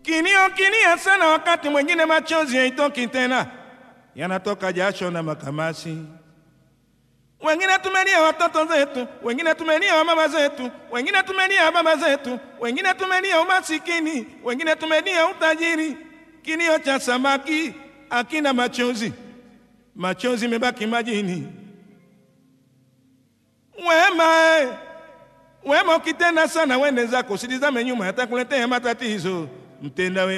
Kilio kilia sana, wakati mwingine machozi haitoki tena, yanatoka jasho na makamasi. Wengine tumelia watoto zetu, wengine tumelia mama zetu, wengine tumelia baba zetu, wengine tumelia umasikini, wengine tumelia utajiri. Kilio cha samaki akina machozi, machozi mebaki majini. Wema eh, wema ukitenda sana, wende zako, usitizame nyuma, yatakuletea matatizo. Mtenda wema